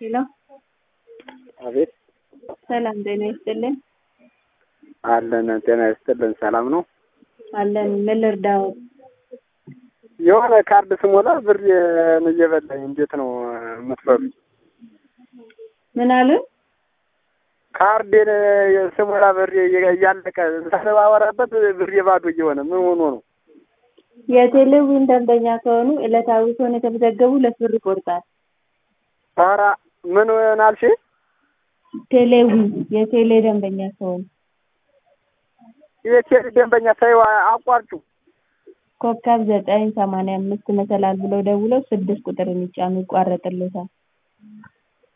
ሄሎ አቤት ሰላም ጤና ይስጥልን። አለን ጤና ይስጥልን። ሰላም ነው አለን ምን ልርዳዎት? የሆነ ካርድ ስሞላ ብር እየበላኝ እንዴት ነው የምትፈሩ? ምን አሉ? ካርዴን ስሞላ ብር እያለቀ ሳነባበራበት ብር ባዶ እየሆነ ምን ሆኖ ነው? የቴሌቪዥን ደንበኛ ከሆኑ ዕለታዊ ከሆነ የተመዘገቡ ሁለት ብር ይቆርጣል። ኧረ ምን አልሽ? ቴሌቪዥን የቴሌ ደንበኛ ከሆኑ የቴሌ ደንበኛ ሳይው አቋርጩ ኮከብ ዘጠኝ ሰማንያ አምስት መሰላል ብለው ደውለው ስድስት ቁጥር የሚጫኑ ይቋረጥልዎታል።